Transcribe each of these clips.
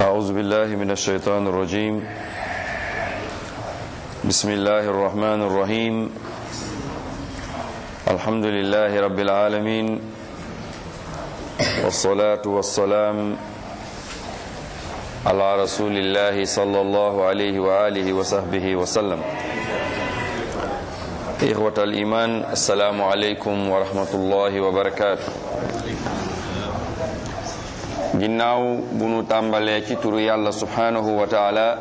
أعوذ بالله من الشيطان الرجيم بسم الله الرحمن الرحيم الحمد لله رب العالمين والصلاة والسلام على رسول الله صلى الله عليه وآله وصحبه وسلم إخوة الإيمان السلام عليكم ورحمة الله وبركاته ginnaaw bu nu tàmbalee ci turu yàlla subhanahu wa taala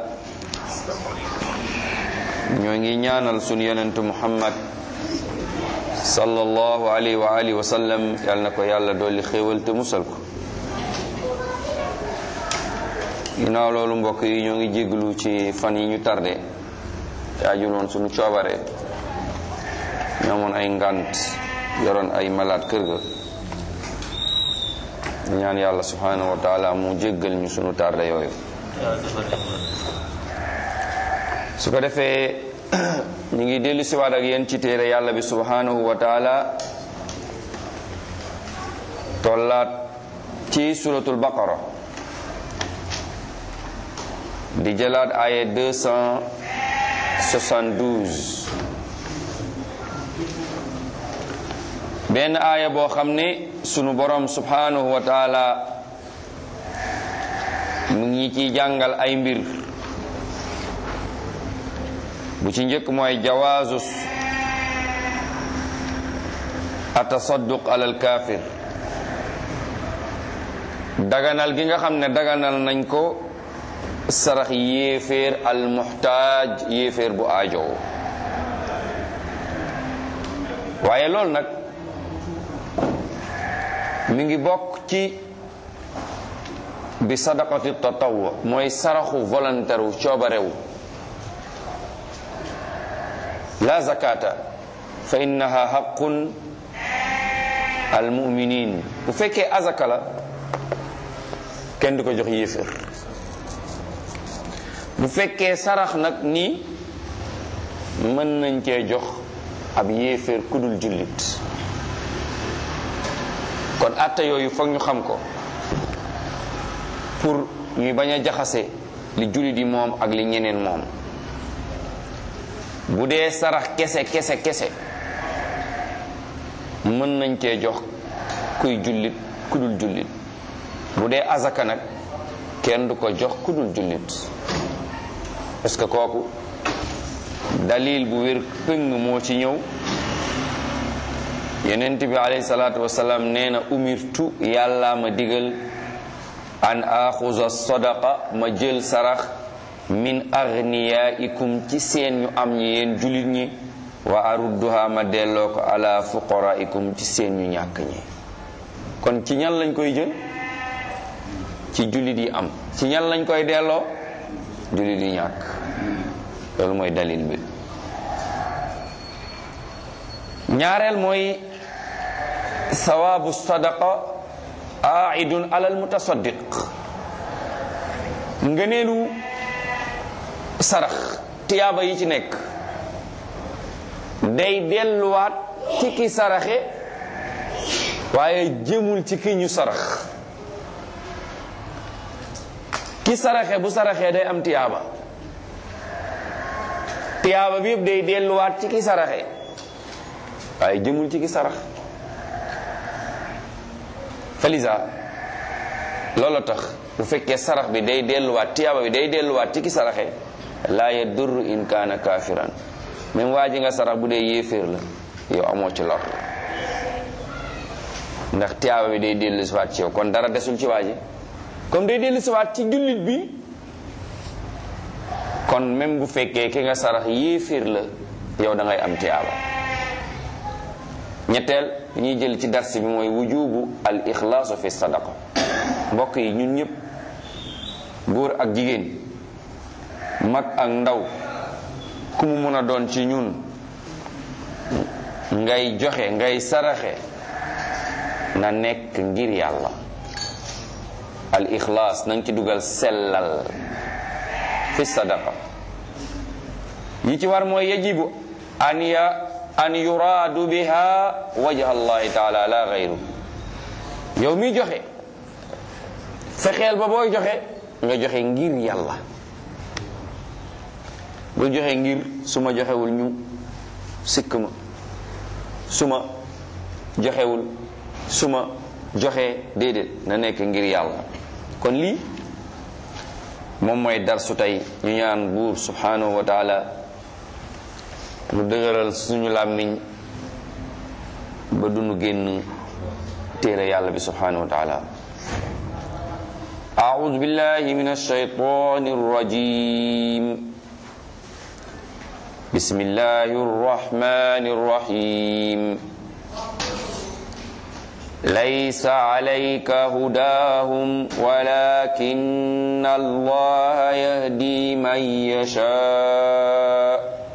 ñoo ngi ñaanal sunu yonentu muhammad sallallahu alayhi wa alihi wa sallam yal na ko yàlla dolli xéewal te musal ko ginnaaw loolu mbokk yi ñoo ngi jéglu ci fan yi ñu tardé te ajul woon sunu coobare ñoomoon ay ngant yoroon ay malaat kër ga ñaan yàlla subhanahu wa taala mu jéggal ñu sunu tarde yooyu su ko defee ñu ngi dellu siwaat ak yéen ci téere yàlla bi subhanahu wa taala tollaat ci suratul baqara di jëlaat aaya 272 benn aaya boo xam ne sunu borom subhanahu wa taala mu ngi ci jàngal ay mbir bu ci njëkk mooy jawaazu atasadduq alal kaafir daganal gi nga xam ne daganal nañ ko sarax yéeféer al muhtaaj yéeféer bu aajow waaye loolu nag mi ngi bokk ci bi sadaqati tatawwu mooy saraxu volontaire wu coobarewu la zakata fa innaha haqqun al muminin bu fekkee azaka la kenn du ko jox yéefér bu fekkee sarax nag nii mën nañ cee jox ab yéeféer kudul jullit kon atte yooyu foog ñu xam ko pour ñuy bañ a jaxase li jullit yi moom ak li ñeneen moom bu dee sarax kese kese kese mën nañ cee jox kuy jullit ku dul jullit bu dee azaka nag kenn du ko jox ku dul jullit parce que kooku dalil bu wér pëng moo ci ñëw yenent bi alayhi salaatu wasalaam nee na umirtu yàlla ma digal an axuza sadaqa ma jël sarax min aghniyaikum ci seen ñu am ñi yéen julit ñi wa arudduha ma delloo ko ala fuqaraikum ci seen ñu ñàkk ñi kon ci ñan lañ koy jël ci julit yi am ci ñan lañ koy delloo julit yi ñàkk loolu mooy dalil bi ñaareel mooy sawaabu sadaqa aidun alal mutasaddiq ngëneelu sarax tiyaaba yi ci nekk day delluwaat ci ki saraxe waaye jëmul ci ki ñu sarax ki saraxe bu saraxee day am tiyaaba tiyaaba bi yëpp day delluwaat ci ki saraxe waaye jëmul ci ki sarax falisa loolu tax bu fekkee sarax bi day delluwaat tiyaaba bi day delluwaat ci ki saraxe laa yadurru in kaana kaafiran même waa ji nga sarax bu dee yéeféer la yow amoo ci lor ndax tiyaaba bi day dellu siwaat ci yow kon dara desul ci waa ji comme day dellu siwaat ci jullit bi kon même bu fekkee ki nga sarax yéeféer la yow da ngay am tiyaaba ñetteel ñuy jël ci dars bi mooy wujubu al ixlaasu fi sadaqa mbokk yi ñun ñëpp góor ak jigéen mag ak ndaw ku mu mun a doon ci ñun ngay joxe ngay saraxe na nekk ngir yàlla al ixlaas na nga ci dugal sellal fi sadaqa yi ci war mooy yajibu an ya an yuraadu biha wajha allahi taala la gayru yow mi joxe fexeel ba booy joxe nga joxe ngir yàlla bul joxe ngir su ma joxewul ñu sikk ma su ma joxewul su ma joxe déedéet na nekk ngir yàlla kon lii moom mooy darsu tey ñu ñaan buur subhanahu wa taala mu dëgëral suñu làmmiñ ba dunu génn téere yàlla bi subhanahu wa taala أعوذ بالله من الشيطان الرجيم بسم الله الرحمن الرحيم ليس عليك هداهم ولكن الله يهدي من يشاء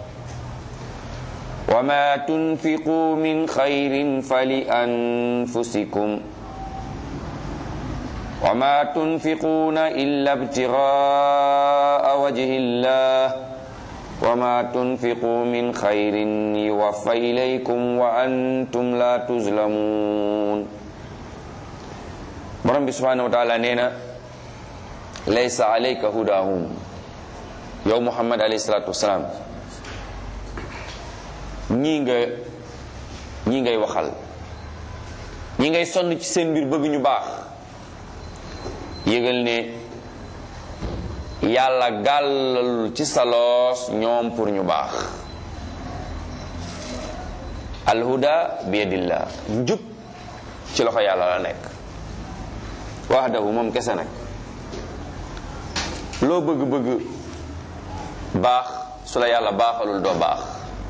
وما تنفقوا من خير فلأنفسكم وما تنفقون إلا ابتغاء وجه الله وما تنفقوا من خير يوفى إليكم وأنتم لا تظلمون borom bi subhanahu wa taala nee na laysa alayka hudahum yow muhammad alayhi salatu wasalaam ñii nga ñii ngay waxal ñi ngay sonn ci seen mbir bëgg ñu baax yëgal ne yàlla gàllalul ci sa loos ñoom pour ñu baax alhuda bi yadillah njub ci loxo yàlla la nekk wahdahu moom kese nag loo bëgg-bëgg baax su la yàlla baaxalul doo baax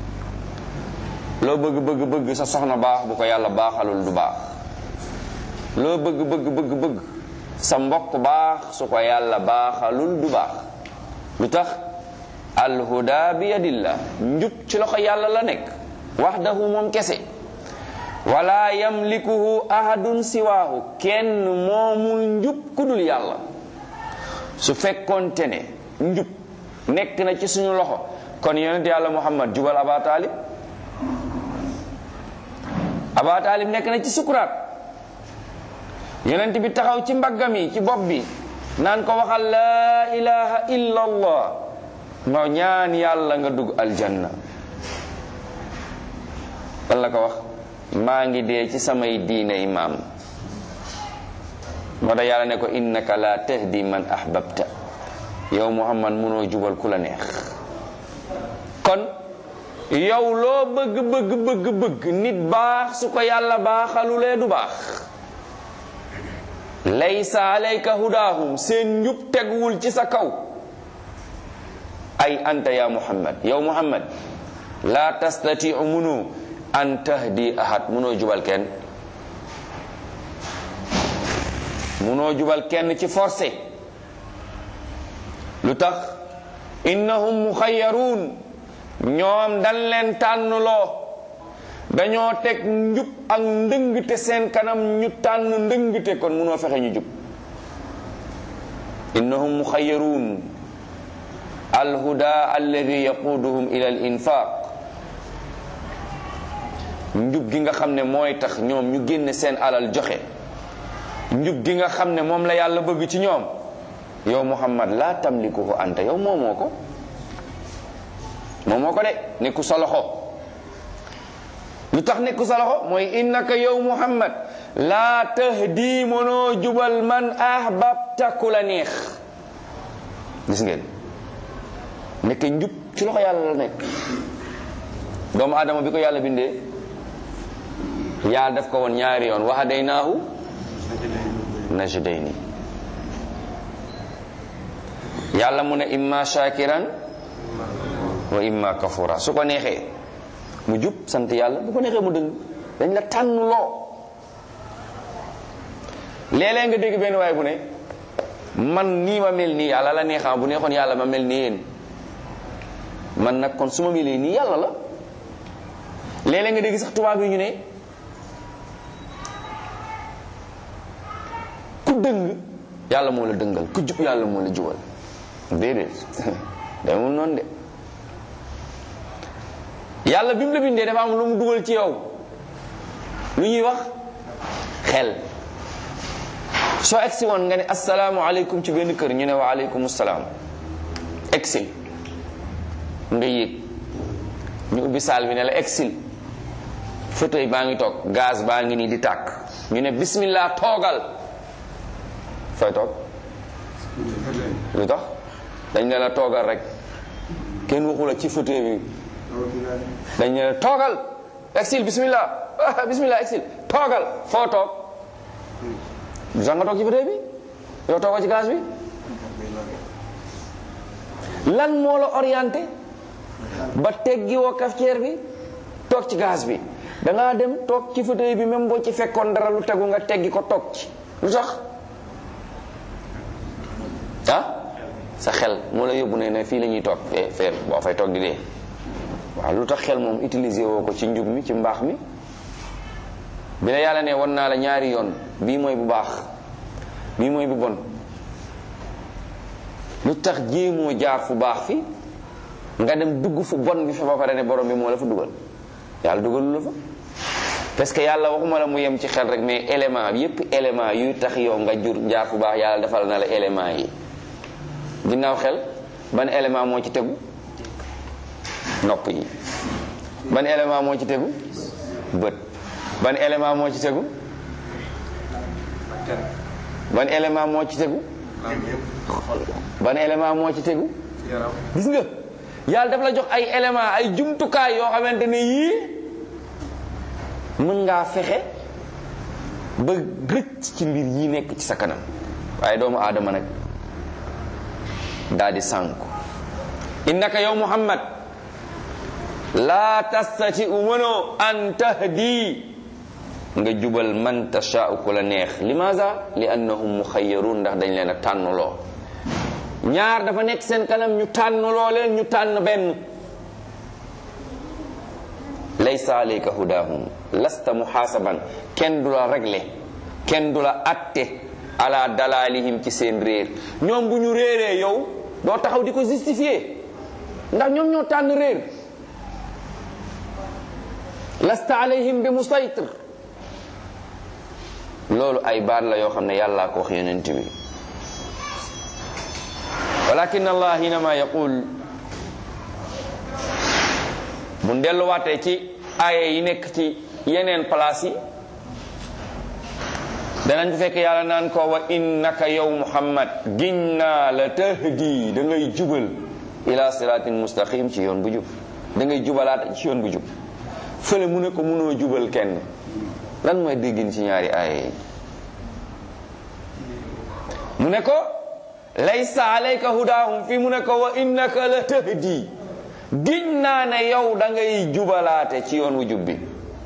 loo bëgg bëgg bëgg sa soxna baax bu ko yàlla baaxalul du baax loo bëgg bëgg bëgg bëgg sa mbokk baax su ko yàlla baaxalul du baax lu tax alhuda bi yadillah njub ci loxo yàlla la nekk wahdahu moom kese wala yamlikuhu ahadun siwaahu kenn moomul njub ku dul yàlla su fekkoonte ne njub nekk na ci suñu loxo kon yonent yàlla muhammad jubal aba taalib aba taalib nekk na ci sukuraat yonent bi taxaw ci mbaggam yi ci bopp bi naan ko waxal laa ilaha illa allah nga ñaan yàlla nga dugg aljanna lan la ko wax maa ngi dee ci samay diine imaam moo tax yàlla ne ko innaka la tahdi man ahbabta yow muhammad munoo jubal ku la neex kon yow loo bëgg bëgg bëgg bëgg nit baax su ko yàlla baaxalulee du baax laysa alayka hudaahum seen njub teguwul ci sa kaw ay anta ya muhammad yow muhammad la tastatiu munu an tahdi ahad munoo jubal kenn munoo jubal kenn ci forcé lu tax innahum muxayyaruun ñoom dañ leen tànnloo dañoo teg njub ak ndëngte seen kanam ñu tànn ndëngte kon munoo fexe ñu jub innahum muxayyaruun alhuda alladi yaquduhum ila al infaq njub gi nga xam ne mooy tax ñoom ñu génne seen alal joxe njub gi nga xam ne moom la yàlla bëgg ci ñoom yow muhammad laa tamlikuhu anta yow moomoo ko moomoo ko de nekku sa loxo lu tax nekku sa loxo mooy innaka yow muhammad laa tahdi mënoo jubal man ahbabta ku la neex gis ngeen nekk njub ci loxo yàlla la nekk doomu aadama bi ko yàlla bindee yàlla daf ko woon ñaari yoon wa hadaynaahu najdayni yàlla mu ne imma shakiran wa imma kafura su ko neexee mu jub sant yàlla bu ko neexee mu dëng dañ la tànn loo léeg-léeg nga dégg benn waay bu ne man nii ma mel nii yàlla la neexam bu neexoon yàlla ma mel nii yéen man nag kon su ma melee nii yàlla la léeg-léeg nga dégg sax tubaab yi ñu ne ku dëng yàlla moo la dëngal ku jub yàlla moo la jubal déedéet demul noonu de yàlla bi mu la bindee dafa am lu mu dugal ci yow lu ñuy wax xel soo egsi woon nga ne asalaamualeykum ci benn kër ñu ne wa aleykum salaam egsil nga yéeg ñu ubbi saal bi ne la egsil fauteuil baa ngi toog gaz baa ngi nii di tàkk ñu ne bismillah toogal fooy toog lu tax dañ ne la toogal rek kenn waxu la ci fauteuil bi dañ ne la toogal exil bismillah ah bismillah exil toogal foo toog du sax nga toog ci fauteuil bi yow toogoo ci gaz bi lan moo la orienté ba teggi woo cafetière bi toog ci gaz bi da ngaa dem toog ci fauteuil bi même boo ci fekkoon dara lu tegu nga teggi ko toog ci lu tax ah sa xel moo la yóbbu ne ne fii la ñuy toog fee fee boo fay toog di dee waaw lu tax xel moom utiliser woo ko ci njub mi ci mbaax mi bi la yàlla ne won naa la ñaari yoon bii mooy bu baax bii mooy bu bon lu tax jéemoo jaar fu baax fi nga dem dugg fu bon bi fa ba pare ne borom bi moo la fa dugal yàlla dugalu la fa parce que yàlla waxuma la mu yem ci xel rek mais élément yépp élément yuy tax yow nga jur jaar fu baax yàlla defal na la élément yi ginnaaw xel ban élément moo ci tegu nopp yi ban élément moo ci tegu bët ban élément moo ci tegu ban élément moo ci tegu ban élément moo ci tegu gis nga yàlla daf la jox ay élément ay jumtukaay yoo xamante ne yii mën ngaa fexe ba rëcc ci mbir yi nekk ci sa kanam waaye doomu aadama nag daal di sànku innaka yow muhammad laa tastati u mënoo an tahdi nga jubal man tashaau ku la neex limaza li annahum muxayyarun ndax dañ leen a tànnloo ñaar dafa nekk seen kanam ñu tànnloo leen ñu tànn benn laysa alayka hudahum lasta muhaasaban kenn du la réglé kenn du la atte ala dalalihim ci seen réer ñoom bu ñu réeree yow doo taxaw di ko justifier ndax ñoom ñoo tànn réer lasta alayhim bi musaytir loolu ay baat la yoo xam ne yàllaa ko wax yonent bi walakin allah hinama yaqul bu delluwaatee ci aaya yi nekk ci yeneen place yi danañ fekk yàlla naan ko wa innaka yow muhammad giñ naa la tahdi da ngay jubal ila siratin mustaqim ci yoon bu jub da ngay jubalaat ci yoon bu jub fële mu ne ko mënoo jubal kenn lan mooy déggin ci ñaari aaya yi mu ne ko laysa alayka hudahum fi mu ne ko wa innaka la tahdi giñ naa ne yow da ngay jubalaate ci yoon wu jub bi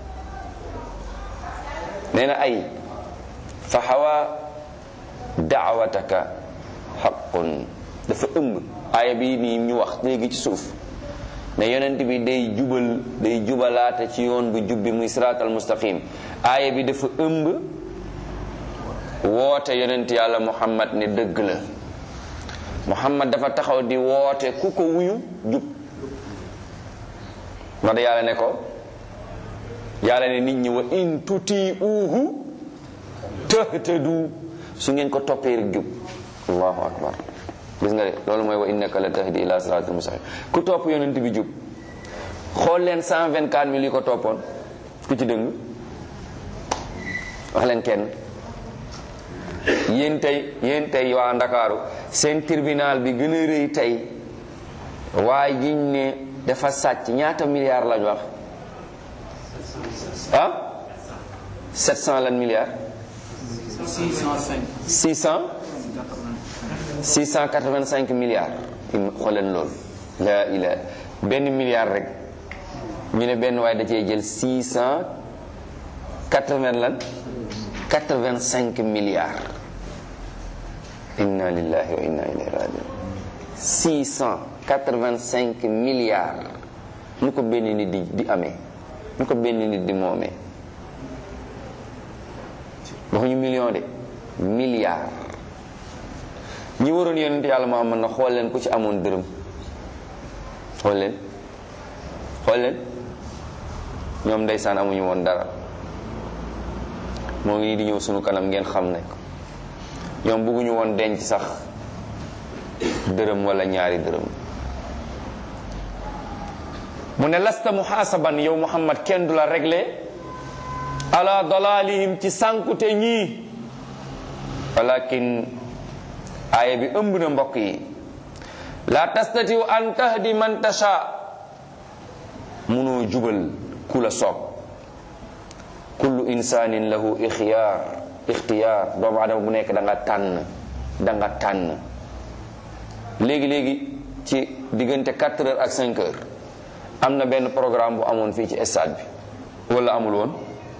nee na ay fa xawa daawataka xaqun dafa ëmb aaya bi nii ñu wax léegi ci suuf ne yonent bi day jubal day jubalaate ci yoon bu jub bi muy siraatal mustaqim aaya bi dafa ëmb woote yonent yàlla muhammad ne dëgg la muhammad dafa taxaw di woote ku ko wuyu jub ndax da yàlla ne ko yàlla ne nit ñi wa in tuti uhu tahtadu su ngeen ko toppee rek jub allahu akbar gis nga de loolu mooy wa innaka la tahdi ila siratal mustaqim ku topp yonent bi jub xool leen 124 mille yi ko toppoon ku ci dëng wax leen kenn yéen tey yéen tey waa ndakaaru seen tribunal bi gën a rëy tey waaye jiñ ne dafa sàcc ñaata milliards lañ wax ah 700 lan milliards 600 685 milliards xooleen loolu la ila benn milliard rek ñu ne benn waaye da cee jël 680 lan 85 milliards inna lillahi wa inna ilayhi rajiun 685 milliards nu ko benn nit di di amee nu ko benn nit di moomee waxuñu million de milliards ñi waroon yonent yàlla Muhammad na xool leen ku ci amoon dërëm xool leen xool leen ñoom ndeysaan amuñu woon dara moo ngi nii di ñëw sunu kanam ngeen xam ne ñoom bëgguñu woon denc sax dërëm wala ñaari dërëm mu ne lasta muhaasaban yow muhammad kenn du la réglé ala dalalihim ci sànkute ñii walakin aaya bi ëmb na mbokk yi la tastatiu an tahdi man tasha munoo jubal ku la soob kullu insanin lahu ixtiyaar ixtiyaar doomu adama bu nekk da nga tànn da nga tànn léegi-léegi ci diggante 4 heures ak 5 heures am na benn programme bu amoon fii ci stade bi wala amul woon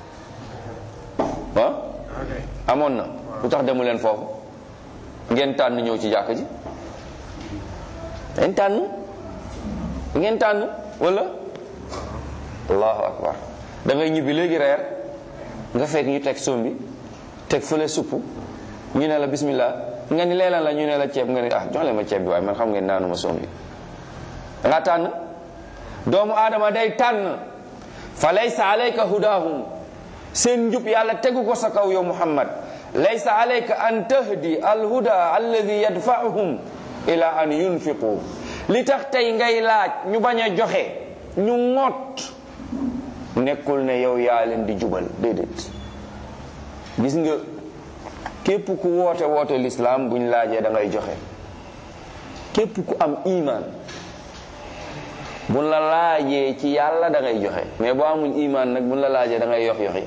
ah amoon na lu tax demu leen foofu ngeen tànn ñëw ci jàkk ji ngeen tànn ngeen tànn wala allahu akbar da ngay ñibbi léegi reer nga fekk ñu teg sombi teg fële supp ñu ne la bismillah nga ni leelan la ñu ne la ceeb nga ni ah jox leen ma ceeb bi waaye man xam ngeen naanuma sombi da nga tànn doomu aadama day tànn fa laysa alayka hudahum seen njub yàlla tegu ko sa kaw yow muhammad laysa alayka an tahdi alhuda alladi yadfa'uhum ila an yunfiqu li tax tey ngay laaj ñu bañ a joxe ñu ŋot nekkul ne yow yaa leen di jubal déedéet gis nga képp ku woote woote lislaam buñ laajee da ngay joxe képp ku am iman buñ la laajee ci yàlla da ngay joxe mais boo amul iman nag buñ la laajee da ngay yox yoxi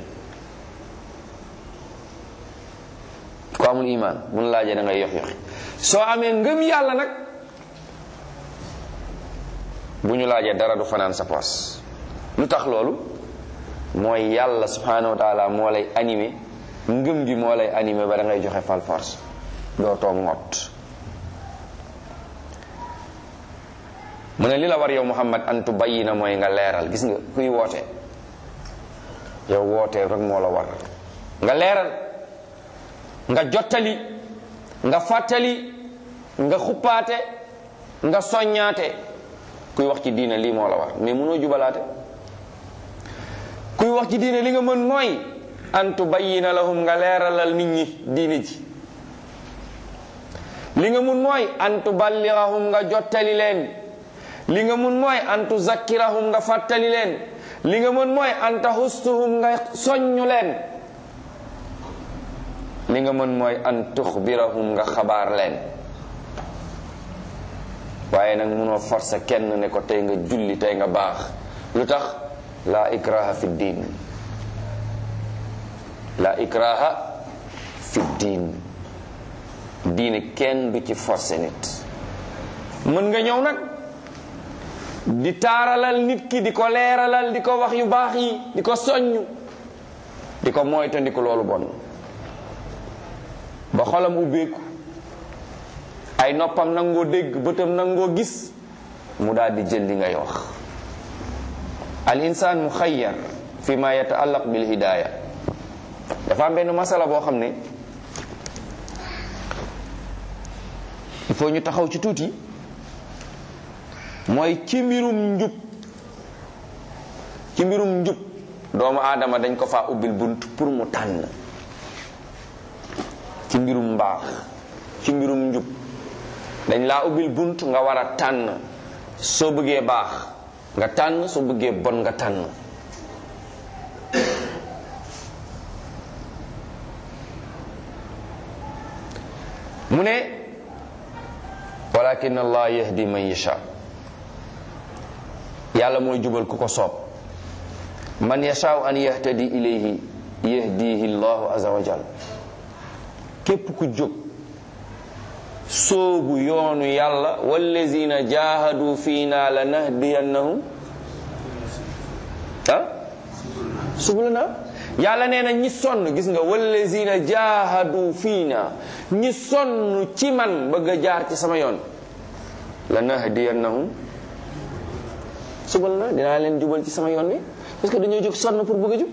ku amul iman buñ la laajee da ngay yox yoxi soo amee ngëm yàlla nag bu ñu laajee dara du fanaan sa poos lu tax loolu mooy yàlla subhanahu wa taala moo lay animé ngëm gi moo lay animé ba da ngay joxe fal force doo toog ngott mu ne li la war yow muhammad an tubayyina mooy nga leeral gis nga kuy woote yow woote rek moo la war nga leeral nga jottali nga fàttali nga xuppaate nga soññaate kuy wax ci diine lii moo la war mais mënoo jubalaate kuy wax ci diine li nga mën mooy an tubayyina lahum nga leeralal nit ñi diine ji li nga mun mooy an tuballigahum nga jottali leen li nga mun mooy an tuzakkirahum nga fàttali leen li nga mën mooy an tahustuhum nga soññu leen li nga mën mooy an tuxbirahum nga xabaar leen waaye nag munoo forcer kenn ne ko tey nga julli tey nga baax lu tax la ikraha fi diin la ikraha fi diin diine kenn du ci forcer nit mën nga ñëw nag di taaralal nit ki di ko leeralal di ko wax yu baax yi di ko soññ di ko moytandiku loolu bon ba xolam ubbeeku ay noppam nangoo dégg bëtam nangoo gis mu daal di jël li ngay wax al insaan muxayyar fi ma yataallaq bil hidaaya dafa am benn masala boo xam ne il faut ñu taxaw ci tuuti mooy ci mbirum njub ci mbirum njub doomu aadama dañ ko faa ubbil bunt pour mu tànn ci mbirum mbaax ci mbirum njub dañ laa ubbil bunt nga war a tànn soo bëggee baax nga tànn soo bëggee bon nga tànn mu ne walakin allah yahdi man yasha yàlla mooy jubal ku ko soob man yashaau an yahtadi ilayhi yahdihi llahu azza wa jal képp ku jóg soobu yoonu yàlla wallazina jahadu fiina la nahdiyannahum ah subulana yàlla nee na ñi sonn gis nga wallazina jahadu fiina ñi sonn ci man bëgg a jaar ci sama yoon la nahdiyannahum subulana dinaa leen jubal ci sama yoon wi parce que dañoo jóg sonn pour bëgg a jub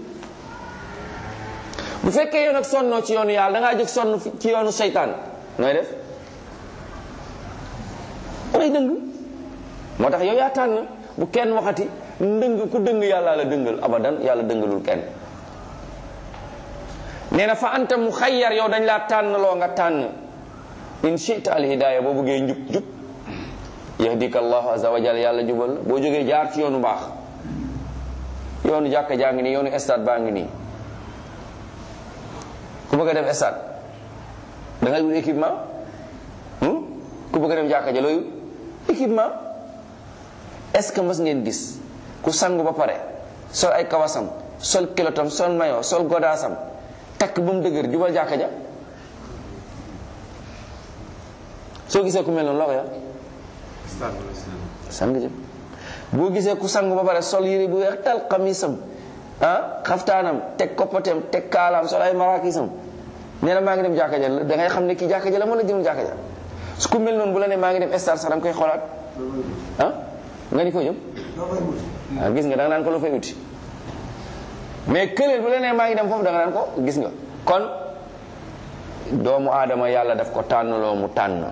bu fekkee yow nag sonnoo ci yoonu yàlla da ngaa jóg sonn ci yoonu seytaan nooy def ngay dëng moo tax yow yaa tànn bu kenn waxati ndëng ku dëng yàlla la dëngal abadan yàlla dëngalul kenn nee nee na fa anta mu xayyar yow dañ laa tànn loo nga tànn in chita al hidaya boo bëggee njub jub yahdika allahu azza wa jalla yàlla jubal la boo jógee jaar ci yoonu baax yoonu jàkka jaa ngi nii yoonu stade baa ngi nii ku bëgg a dem stade da ngay wut équipement ku bëgg a dem jàkka ja looy équipement est-ce que mës ngeen gis ku sangu ba pare sol ay kawasam sol kilotam sol mayo sol godaasam takk ba mu dëgër jubal jàkka ja soo gisee ku mel noonu loo ko yor sang jëm boo gisee ku sangu ba pare sol yére bu weex tal xamisam ah xaftaanam teg koppateem teg kaalaam sol ay marakisam nee na maa ngi dem jàkka ja da ngay xam ne kii jàkka ja la wala jëmul jàkka ja su ku mel noonu bu la ne maa ngi dem star sax da nga koy xoolaat ah nga ni foo jëm ah gis nga da nga naan ko lu fay uti mais këleel bu la ne maa ngi dem foofu da nga naan ko gis nga kon doomu aadama yàlla daf ko tànnloo mu tànn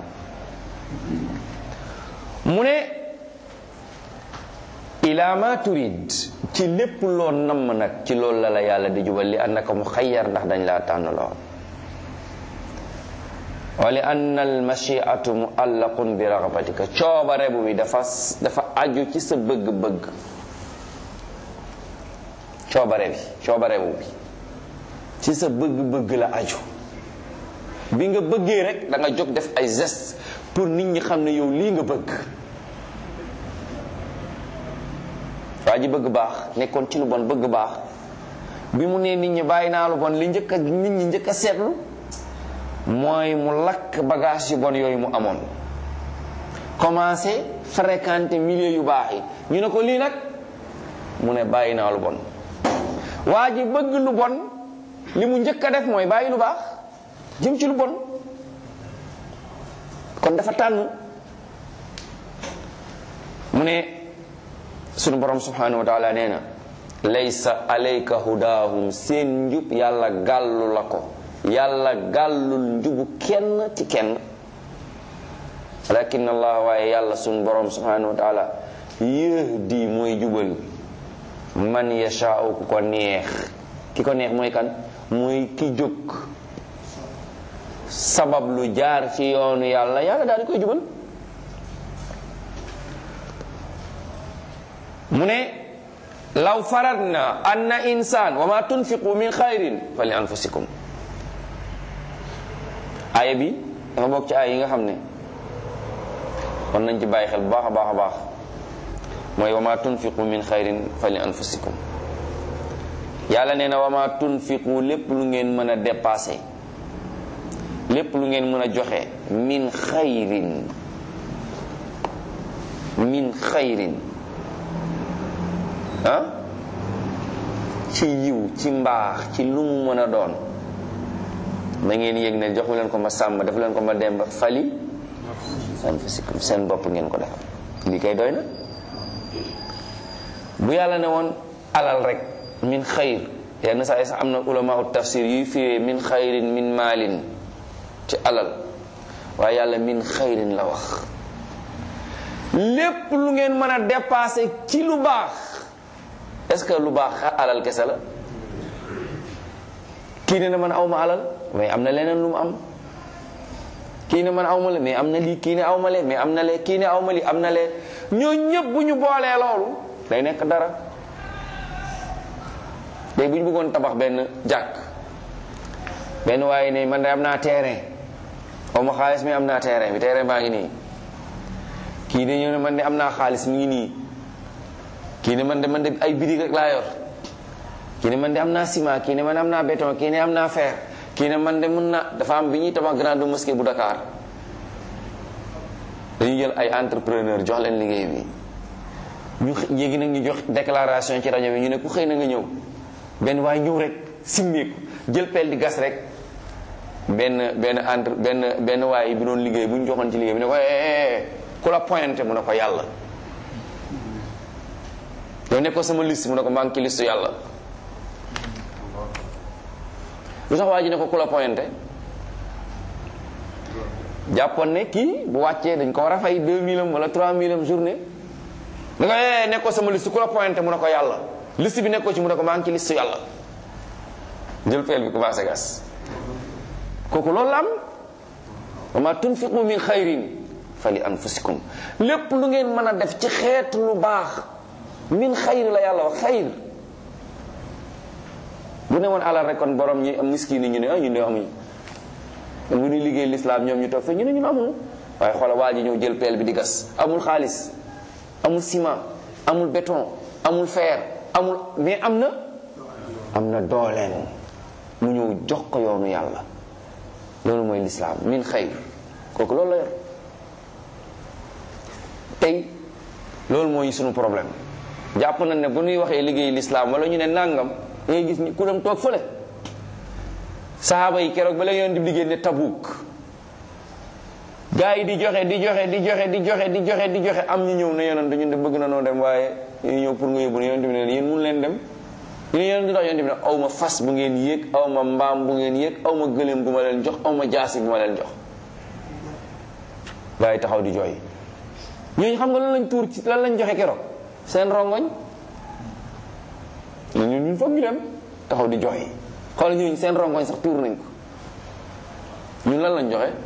mu ne ila ma turid ci lépp loo namm nag ci loolu la la yàlla di jubal li annaka mu xayyar ndax dañ laa tànnloo wa li anna al machiatu muallaqun bi ragbatika coobare bu bi dafa dafa aju ci sa bëgg-bëgg coobare bi coobare bu bi ci sa bëgg-bëgg la aju bi nga bëggee rek da nga jóg def ay geste pour nit ñi xam ne yow lii nga bëgg waa ji bëgg baax nekkoon ci lu bon bëgg baax bi mu nee nit ñi bàyyi naa lu bon li njëkk a nit ñi njëkk a seetlu mooy mu lakk bagage yu bon yooyu mu amoon commencé fréquenter milieu yu baax yi ñu ne ko lii nag mu ne bàyyi naa lu bon waa ji bëgg lu bon li mu njëkk a def mooy bàyyi lu baax jëm ci lu bon kon dafa tànn mu ne sunu borom subhanahu wa taala nee na laysa alayka hudaahum seen njub yàlla gàllu la ko yàlla gàllul njubu kenn ci kenn walakin allah waaye yàlla sunu borom subhanahu wa taala yahdi mooy jubal man yashaau ku ko neex ki ko neex mooy kan mooy ki jóg sabab lu jaar ci yoonu yàlla yàlla daal di koy jubal mu ne law faradna anna insan wa ma tunfiqu min xayrin fa li anfusikum aaya bi dafa bokk ci aaya yi nga xam ne kon nañ ci bàyyi xel bu baax a baax a baax mooy wa ma tunfiqu min xayrin fa li anfusikum yàlla nee na wa ma tunfiqu lépp lu ngeen mën a dépassé lépp lu ngeen mën a joxe min xayrin min xayrin ah ci yiw ci mbaax ci lu mu mën a doon na ngeen yëg ne joxu leen ko ma sàmm def leen ko ma demba fali anfusikum seen bopp ngeen ko defal lii kay doy na bu yàlla ne woon alal rek min xayr yenn saa yi sax am na ulama tafsir yuy firee min xayrin min maalin ci alal waaye yàlla min xayrin la wax lépp lu ngeen mën a dépasser ci lu baax est-ce que lu baax alal kese la kii ne na man awma alal mais am na leneen lu mu am kii ne man awma la mais am na lii kii ne awma le mais am na le kii ne awma lii am na le ñoo ñëpp bu ñu boolee loolu day nekk dara day bu ñu bëggoon tabax benn jàkk benn waaye ne man de am naa terrain awma xaalis mais am naa terrain bi terrain baa ngi nii kii de ñëw ne man de am naa xaalis mi ngi nii kii ne man de man de ay birig rek laa yor kii ne man de am naa ciment kii ne man am naa béton kii ne am naa fer kii ne man de mun na dafa am bi ñuy tabax grande mosquée bu Dakar dañuy jël ay entrepreneur jox leen liggéey bi ñu yéegi nag ñu jox déclaration ci rajo bi ñu ne ku xëy na nga ñëw benn waaye ñëw rek simmeeku jël pelle di gas rek benn benn entre benn benn waaye bi doon liggéey bu ñu joxoon ci liggéey bi ne ko ku la pointé mu ne ko yàlla yow ne ko sama liste mu ne ko maa ngi ci liste yàlla lu tax waa ji ne ko ku la pointé jàppoon ne kii bu wàccee dañ ko war a fay 2000 am wala 3000 am journée da nga ne ko sama liste ku la pointé mu ne ko yàlla liste bi nekkoo ci mu ne ko maa ngi ci liste yàlla jël peel bi commencé gas kooku loolu la am wa ma tunfiqu min xayrin fa li anfusikum lépp lu ngeen mën a def ci xeetu lu baax min xayri la yàlla wax xayr bu ne woon alal rek kon borom ñi am miskin yi ñu ne ah ñu ne amuñu bu ñuy liggéey lislaam ñoom ñu toog fa ñu ne ñun amuñu waaye xoola waa ji ñëw jël peel bi di gas amul xaalis amul ciment amul béton amul fer amul mais am na am na dooleen mu ñëw jox ko yoonu yàlla loolu mooy lislaam min xayr kooku loolu la yor tey loolu mooy sunu problème jàpp nañ ne bu ñuy waxee liggéey lislaam wala ñu ne nàngam da ngay gis ni ku dem toog fële sahaaba yi keroog ba la yoon di liggéey ne Tabuk gaa yi di joxe di joxe di joxe di joxe di joxe di joxe am ñu ñëw ne yonent ñun de bëgg na noo dem waaye ñu ñëw pour nga yóbbu ne yonent bi ne yéen mun leen dem ñu ne yonent bi ndax yonent bi ne aw ma fas bu ngeen yéeg aw ma mbaam bu ngeen yéeg aw ma gëléem bu ma leen jox aw ma jaasi bu ma leen jox gaa yi taxaw di jooy ñooñu xam nga lan lañ tuur ci lan lañ joxe keroog seen rongoñ ñun ñun foog ñu dem taxaw di jooy xool ñooñu seen rongoñ sax tuur nañ ko ñun lan lañ joxe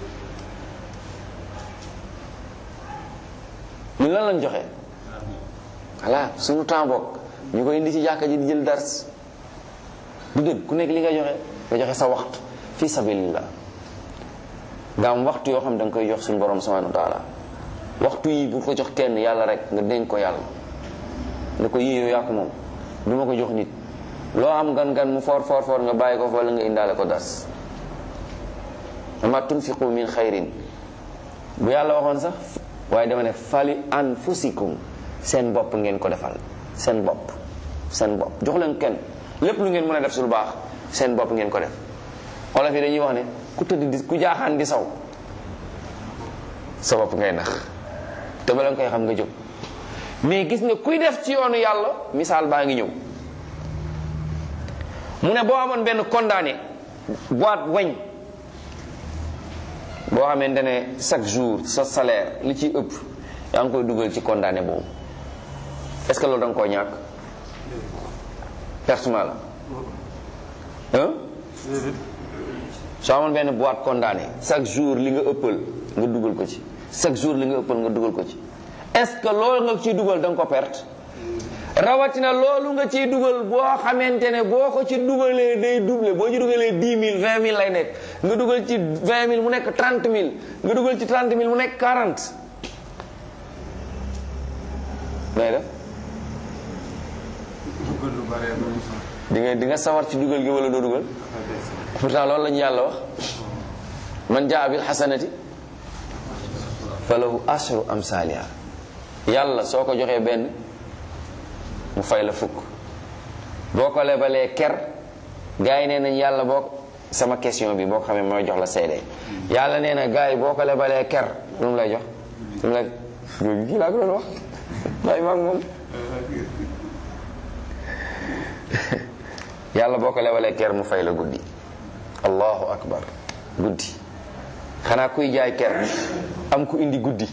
ñun lan lañ joxe voilà suñu temps bokk ñu koy indi ci jàkka ji di jël dars du dëgg ku nekk li nga joxe nga joxe sa waxtu fi sabilillah nga am waxtu yoo xam da nga koy jox suñu borom subhanahu wa taala waxtu yi bu ko jox kenn yàlla rek nga dénk ko yàlla ne ko yii yow yaa ko moom du ma ko jox nit loo am gan gan mu foor foor foor nga bàyyi ko fa wala nga indaale ko dars ama tunfiqu min xayrin bu yàlla waxoon sax waaye dama ne fali anfusikum seen bopp ngeen ko defal seen bopp seen bopp jox leen kenn lépp lu ngeen mën a def su lu baax seen bopp ngeen ko def olof yi dañuy wax ne ku tëdd di ku jaaxaan di saw sa bopp ngay nax te bala nga koy xam nga jóg mais gis nga kuy def ci yoonu yàlla misaal baa ngi ñëw mu ne boo amoon benn condamné boîte weñ boo xamante ne chaque jour sa salaire li ciy ëpp yaa ngi koy dugal ci condamné boobu est-ce que loolu da nga koo ñàkk pertement la hein soo amoon benn boîte condamné chaque jour li nga ëppal nga dugal ko ci chaque jour li nga ëppal nga dugal ko ci est-ce que loolu nga ciy dugal da nga ko perte rawatina loolu nga ciy dugal boo xamante ne boo ko ci dugalee day doublé boo ci dugalee dix mille vingt mille lay nekk nga dugal ci vingt mille mu nekk trente mille nga dugal ci trente mille mu nekk quarante may def di nga di nga sawar ci dugal gi wala doo dugal pourtant loolu la ñu yàlla wax man jaa bil xasanati falahu ashru amsaliha yàlla soo ko joxee benn mu fay la fukk boo ko lebalee ker gars yi nee nañ yàlla boo sama question bi boo ko xamee mooy jox la seede yàlla nee na gars yi boo ko lebalee ker lu mu lay jox lu mu lay jóogi kii laa ko doon wax waaye maag moom yàlla boo ko lebalee ker mu fay la guddi allahu akbar guddi xanaa kuy jaay ker am ku indi guddi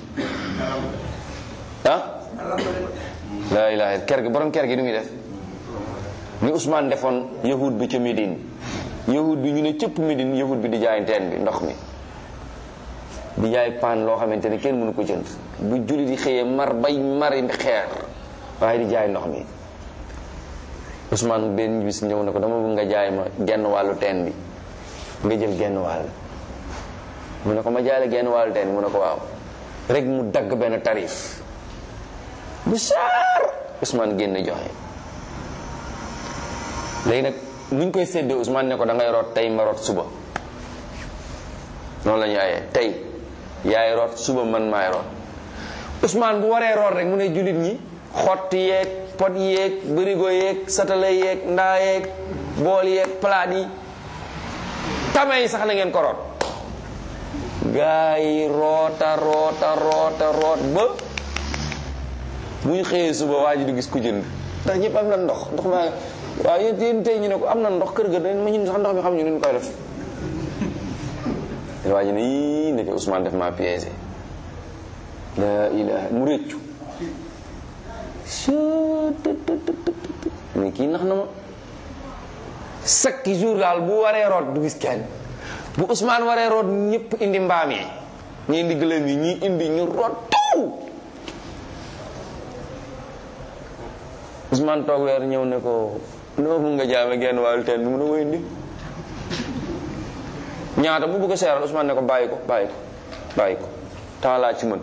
ah laa ilaha ker gi borom ker gi du muy def ni Ousmane defoon yahud bi ca Médine yahud bi ñu ne cëpp Médine yahud bi di jaay teen bi ndox mi di jaay paan loo xamante ne kenn mënu ko jënd bu julli di xëyee mar bay mari xeer waaye di jaay ndox mi Ousmane benn bis ñëw na ko dama bëgg nga jaay ma genn wàllu teen bi nga jël genn wàll mu ne ko ma jaay la genn wàllu teen bi mu ne ko waaw rek mu dagg benn tarif bu saar Ousmane génn joxe léegi nag nuñ koy séddee Ousmane ne ko da ngay root tey ma root suba noonu la ñu ayee tey yaay root suba man maay root Ousmane bu waree root rek mu ne jullit ñi xott yeeg pot yeeg bërigo yeeg satala yeeg ndaa yeeg bool yeeg palaat yi tame yi sax na ngeen ko root gaa yi roota roota roota root ba bu ñu xëyee suba waa ji du gis ku jënd ndax ñëpp am na ndox ndox maa waaw yéen yéen tey ñu ne ko am na ndox kër ga dañ ma ñun sax ndox mi xam ñu nu ñu koy def waa ji ne yii ndeke Ousmane def maa piégé la ilaha mu réccu ni kii nax na ma chaque jour daal bu waree root du gis kenn bu Ousmane waree root ñëpp indi mbaam yi ñi indi gëlëm yi ñi indi ñu root taw Ousmane toog weer ñëw ne ko noo mun nga jaame genn wàllu teen bi mu ne ko indi ñaata bu bëgg a seeral Ousmane ne ko bàyyi ko bàyyi ko bàyyi ko temps laa ci mën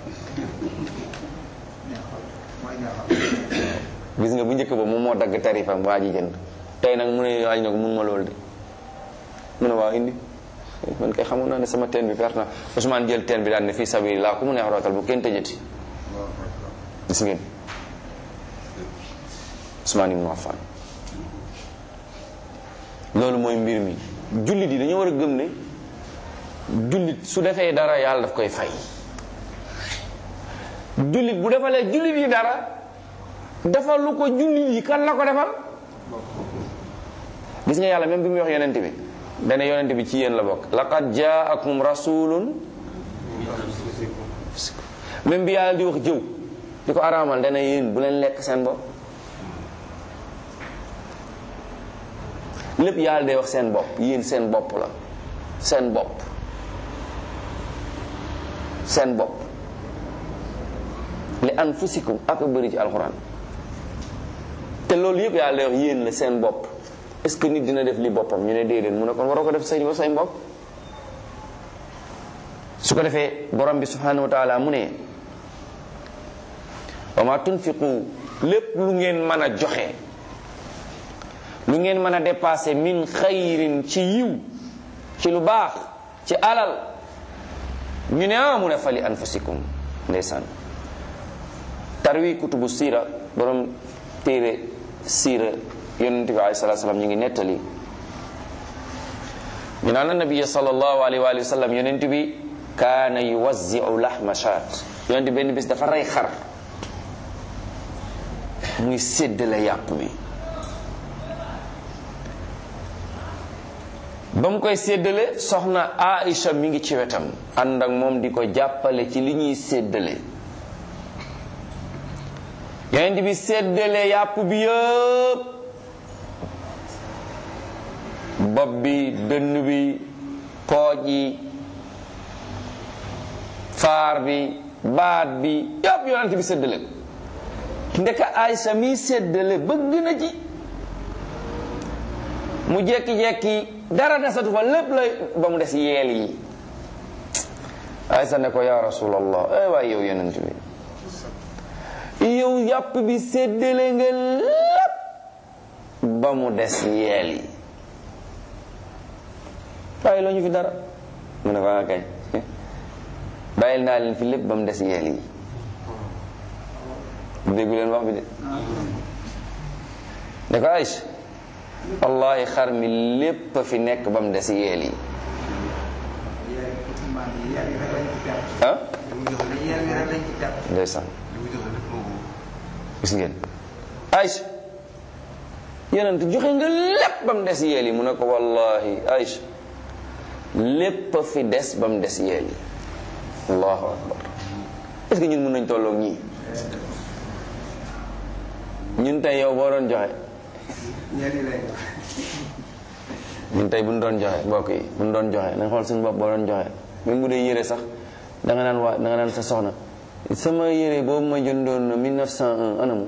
gis nga bu njëkk ba moom moo dagg tarifam waa ji jënd tey nag mu ne waaj na ko mun ma loolu de mu ne waaw indi man kay xamoon naa ne sama teen bi perte na Ousmane jël teen bi daan ne fii sabiri laa ku mu neex rootal bu kenn tëjati gis ngeen Ousmane ibn Affan loolu mooy mbir mi jullit yi dañoo war a gëm ne jullit su defee dara yàlla daf koy fay jullit bu defalee jullit yi dara defal lu ko jullit yi kan la ko defal gis nga yàlla même bi muy wax yonent bi dana yonent bi ci yéen la bokk laqad jaakum rasulun même bi yàlla di wax jëw di ko araamal dana yéen bu leen lekk seen bopp lépp yàlla day wax seen bopp yéen seen bopp la seen bopp seen bopp li anfusikum ak a bëri ci alxuraan te loolu yëpp yàlla day wax yéen la seen bopp est-ce que nit dina def li boppam ñu ne déedéet mu ne kon waroo ko def say say mbokk su ko defee borom bi subhanahu wa taala mu ne wa ma tunfiqu lépp lu ngeen mën a joxe lu ngeen mën a dépassé min xayrin ci yiw ci lu baax ci alal ñu ne ah mu ne fali anfusikum ndeysaan tarwi kutubu siira borom téere siira yonent bi alayhi salatu salaam ñu ngi nettali ñu naan nabiya sallallahu alayhi wa sallam yonent bi kaana yuwazzi'u lahma shaat yonent benn bis dafa rey xar muy séddale yàpp bi ba mu koy séddale soxna Aïcha mi ngi ci wetam ànd ak moom di ko jàppale ci li ñuy séddale yonent bi séddale yàpp bi yëpp bopp bi dënn bi pooj yi faar bi baat bi yëpp yonent bi séddale ndeka Aïcha mi séddale bëgg na ci mu jekki-jekki dara desatu fa lépp lay ba mu des yeel yi Aysa ne ko ya rasulallah ay waay yow yonent bi yow yàpp bi séddale nga lépp ba mu des yeel yi bàyyi loo ñu fi dara mu ne ko nga kañ bàyyil naa leen fi lépp ba mu des yeel yi déggu leen wax bi de ne ko Aysa wallahi xar mi lépp fi nekk ba mu des yeel yi ah ndeysaan gis ngeen Aïcha yonent joxe nga lépp ba mu des yeel yi mu ne ko wallahi Aïcha lépp fi des ba mu des yeel yi allahu akbar est-ce que ñun mën nañ tolloog ñii ñun tey yow boo doon joxe ñun tey bu ñu doon joxe mbokk yi bu ñu doon joxe nañ xool suñu bopp boo doon joxe même bu dee yére sax da nga naan waa da nga naan sa soxna sama yére boobu ma jëndoon 1901 anamu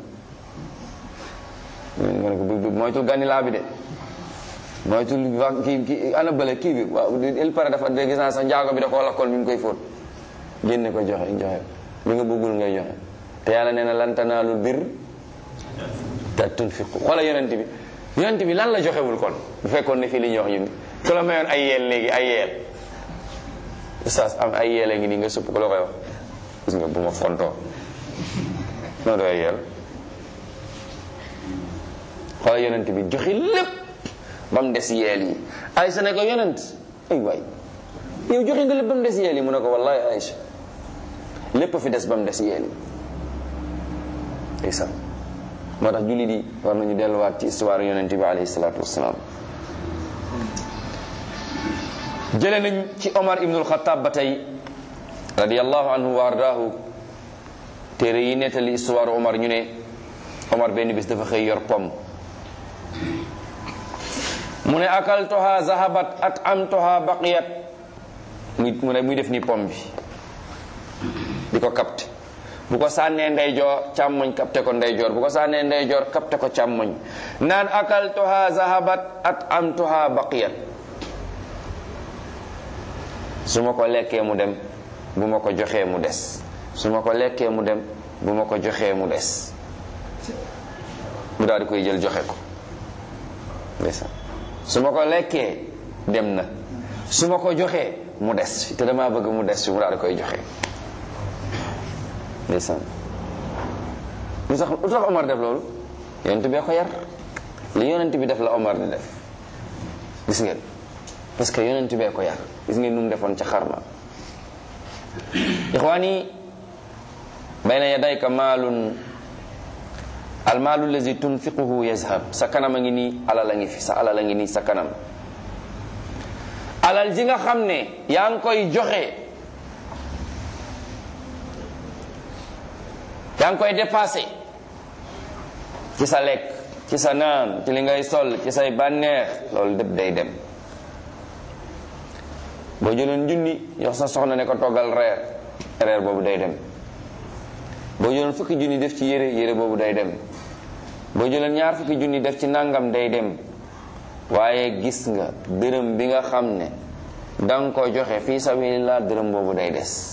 nga ne ko bu moytul gànni laa bi de moytul va kii kii ana bële kii bi waaw il paraît dafa de gis naa sax njaago bi da koo lakkoon bi mu koy fóot génne ko joxe joxe li nga bëggul ngay joxe te yàlla nee na lan tanaalul birr ta tunfiqu xoola yonent bi yonent bi lan la joxewul kon bu fekkoon ne fii li ñuy wax ñun ku la mayoon ay yeel léegi ay yeel oustaz am ay yeel a ngi nii nga supp ko la koy wax gis nga bu ma fontoo noo doy yeel xoola yonent bi joxe lépp ba mu des yeel yi Aysa ne ko yonent ay waay yow joxe nga lépp ba mu des yeel yi mu ne ko wallahi Aysa lépp fi des ba mu des yeel yi Aysa moo tax jullit yi war nañu delluwaat ci histoire yonent bi alayhi salaatu wasalaam jële nañ ci Omar ibnul Xataab ba tey radiallahu anhu wa ardaahu téere yi nettali histoire Omar ñu ne Omar benn bis dafa xëy yor pom mu ne akaltuha zahabat at amtuha baqiyat muy mu ne muy def ni pom bi di ko capté bu ko sànnee ndeyjoor càmmoñ capté ko ndeyjoor bu ko sànnee ndeyjoor capté ko càmmoñ naan akaltuha zahabat at amtuha baqiyat su ma ko lekkee mu dem bu ma ko joxee mu des su ma ko lekkee mu dem bu ma ko joxee mu des mu daal di koy jël joxe ko ndeysaan su ma ko lekkee dem na su ma ko joxee mu des fi te damaa bëgg mu des fi mu daal di koy joxe ndeysaan lu tax lu tax Omar def loolu yonent bee ko yar li yonent bi def la Omar di def gis ngeen parce que yonent bee ko yar gis ngeen nu mu defoon ca xarma ixwaani bayna yadayka maalun almaalu lazi tunfiquhu yazhab sa kanam a ngi nii alal a ngi fi sa alal a ngi nii sa kanam alal ji nga xam ne yaa ngi koy joxe yaa ngi koy dépassé ci sa lekk ci sa naan ci li ngay sol ci say bànneex loolu lépp day dem boo jëloon junni yox sa soxna ne ko toggal reer reer boobu day dem boo jëloon fukki junni def ci yére yére boobu day dem boo jëloon ñaar fukki junni def ci nangam day dem waaye gis nga dërëm bi nga xam ne danga ko joxe fii sabilillah dërëm boobu day des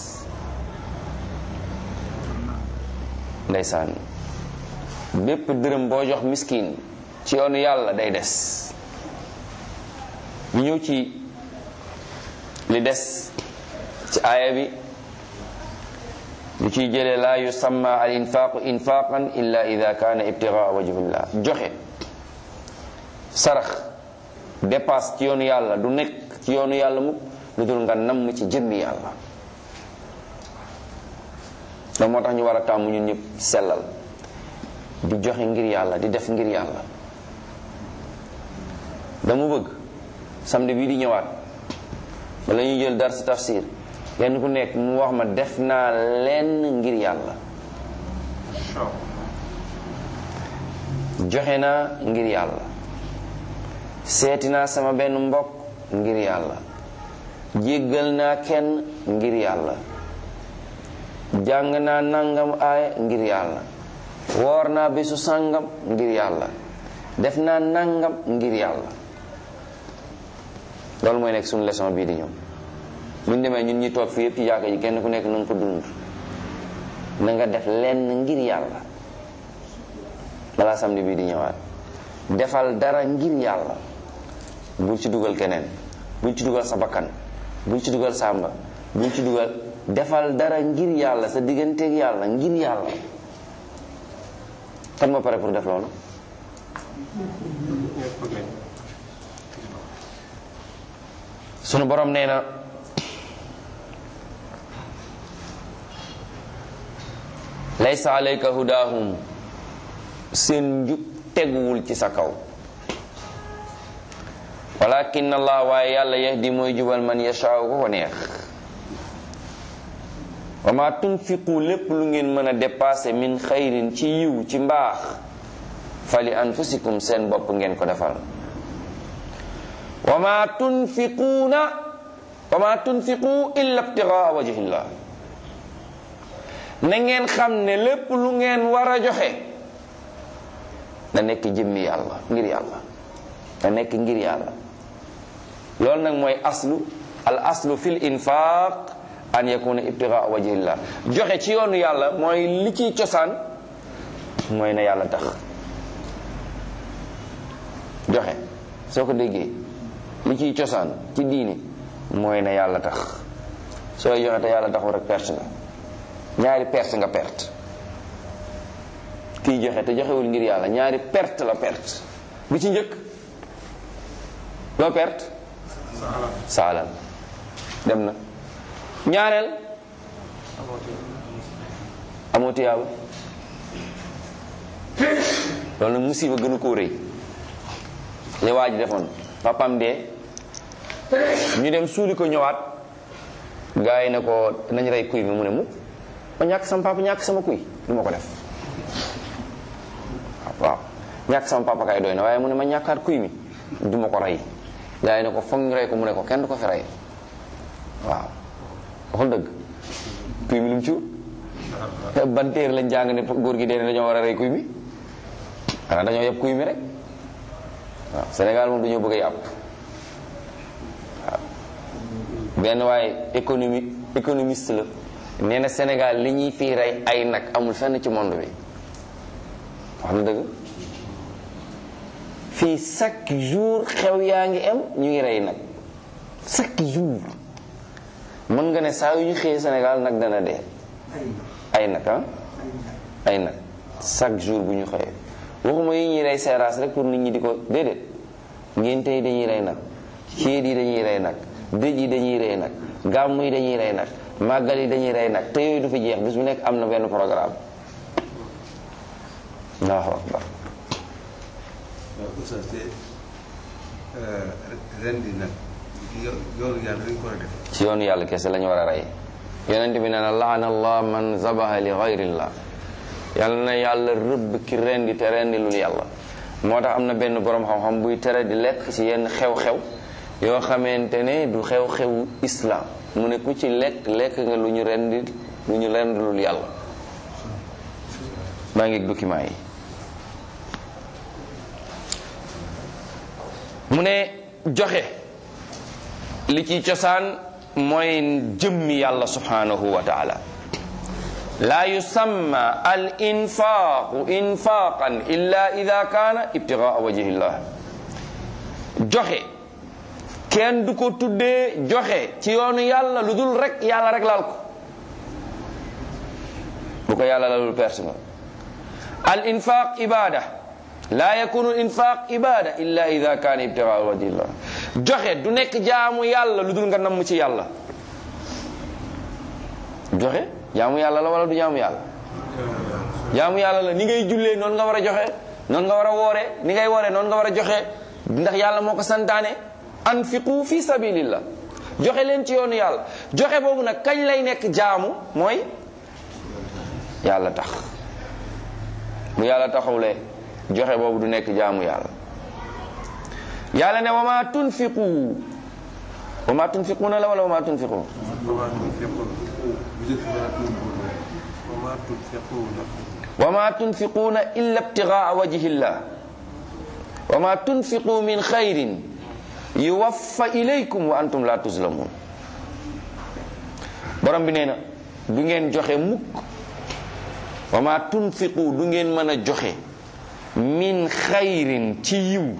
ndeysaan bépp dërëm boo jox miskin ci yoonu yàlla day des ñu ñëw ci li des ci aaya bi lu ciy jëlee laa yusamma al infaqu infaqan illa ida kaana ibtigaa wajhillah joxe sarax dépasse ci yoonu yàlla du nekk ci yoonu yàlla mukk lu dul nga namm ci jëmmi yàlla da moo tax ñu war a tàmm ñun ñëpp sellal di joxe ngir yàlla di def ngir yàlla dama bëgg samedi bii di ñëwaat bala ñuy jël dar si tafsir kenn ku nekk mu wax ma def naa lenn ngir yàlla joxe naa ngir yàlla seeti naa sama benn mbokk ngir yàlla jéggal naa kenn ngir yàlla jàng naa nangam aaya ngir yàlla woor naa bésu sàngam ngir yàlla def naa nangam ngir yàlla loolu mooy nekk suñu leçon bii di ñëw bu ñu demee ñun ñi toog fii yëpp ci jàkka ji kenn ku nekk na nga ko dund na nga def lenn ngir yàlla balaa samedi bii di ñëwaat defal dara ngir yàlla bul ci dugal keneen bul ci dugal sa bakkan bul ci dugal sàmba bul ci dugal defal dara ngir yàlla sa digganteeg yàlla ngir yàlla kan moo pare pour def loolu sunu borom nee na laysa alayka hudahum seen njub teguwul ci sa kaw walakin allah waaye yàlla yahdi mooy jubal man yashaaw ko ko neex wa ma tunfiqu lépp lu ngeen mën a dépassé min xayrin ci yiw ci mbaax fali anfusikum seen bopp ngeen ko defal wa ma tunfiquuna wa ma tunfiqu illa ibtigaa wajhillah na ngeen xam ne lépp lu ngeen war a joxe na nekk jëmmi yàlla ngir yàlla na nekk ngir yàlla loolu nag mooy aslu al aslu fil infaq an yakuna ibtigaa wajhillah joxe ci yoonu yàlla mooy li ciy cosaan mooy na yàlla tax joxe soo ko déggee li ciy cosaan ci diini mooy na yàlla tax sooy joxe te yàlla taxul rek perte nga ñaari perte nga perte kiy joxe te joxewul ngir yàlla ñaari perte la perte bi ci njëkk loo perte sa alal dem na ñaareel amoo tiyaaba loolu nag musiba gënu koo rëy li waa ji defoon papam dee ñu dem suuli ko ñëwaat gars yi ne ko nañ rey kuy mi mu ne mu ma ñàkk sama papa ñàkk sama kuy du ma ko def waaw ñàkk sama papa kay doy na waaye mu ne ma ñàkkaat kuy mi du ma ko rey gaa yi ne ko foog ñu rey ko mu ne ko kenn du ko fi rey waaw waxul dëgg kuy mi lu mu ci ban téere lañ jàng ne góor gi dee ne dañoo war a rey kuy mi xanaa dañoo yab kuy mi rek waaw Sénégal moom dañoo bëgg a yàpp waaw benn waaye économie économiste la nee na Sénégal li ñuy fii rey ay nag amul fenn ci monde bi wax na dëgg fii chaque jour xew yaa ngi am ñu ngi rey nag chaque jour mën nga ne saa yu ñu xëyee Sénégal nag dana dee ay nag ah ay nag chaque jour bu ñu xëyee waxuma yi ñuy rey seeraas rek pour nit ñi di ko déedéet ngénte yi dañuy rey nag céet yi dañuy rey nag dëj yi dañuy rey nag gàmm yi dañuy rey nag màggal yi dañuy rey nag te yooyu du fi jeex bis bu nekk am na benn programme allahu akbar waaw oustaz te ren di nag yoonu yàlla dañ ko war a def ci yoonu yàlla kese lañu war a rey yonent bi nee na laana allah man zabaha li gayrillah yàlla na yàlla rëbb ki rendi te rendilul yàlla moo tax am na benn borom xam-xam buy tere di lekk ci yenn xew-xew yoo xamante ne du xew-xewu islam mu ne ku ci lekk lekk nga lu ñu rendi lu ñu rendilul yàlla maa ngi document yi mu ne joxe li ci cosaan mooy jëmmi yàlla subhanahu wa taala laa yusamma al infaqu infaqan illa ida kaana ibtigaa wajhillah joxe kenn du ko tuddee joxe ci yoonu yàlla lu dul rek yàlla rek laal ko bu ko yàlla lalul perte nga al infaq ibada laa yakunu infaq ibada illa ida kaana ibtigaa wajhillah joxe du nekk jaamu yàlla lu dul nga namm ci yàlla joxe jaamu yàlla la wala du jaamu yàlla jaamu yàlla la ni ngay jullee noonu nga war a joxe noonu nga war a woore ni ngay woore noonu nga war a joxe ndax yàlla moo ko santaane anfiqu fi sabilillah joxe leen ci yoonu yàlla joxe boobu nag kañ lay nekk jaamu mooy yàlla tax bu yàlla taxawlee joxe boobu du nekk jaamu yàlla yàlla ne wa ma tunfiqu wa ma tunfiquuna la wala wa ma tunfiqu wa ma tunfiquuna illa ibtigaa wajhillah wa ma tunfiqu min xayrin yuwaffa ilaykum wa antum la tuzlamun borom bi nee na du ngeen joxe mukk wa ma tunfiqu du ngeen mën a joxe min xayrin ci yiw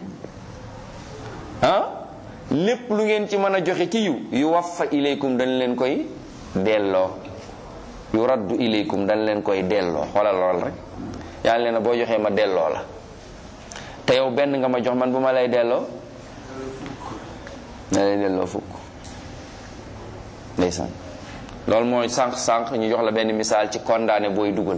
ah lépp lu ngeen ci mën a joxe ci yiw yu waffa ilaykum dañ leen koy delloo yu raddu ilaykum dañ leen koy delloo xoolal lool rek yàlla leen boo joxee ma delloo la te yow benn nga ma jox man bu ma lay delloo na lay delloo fukk ndeysaan loolu mooy sànq sànq ñu jox la benn misaal ci condamné booy dugal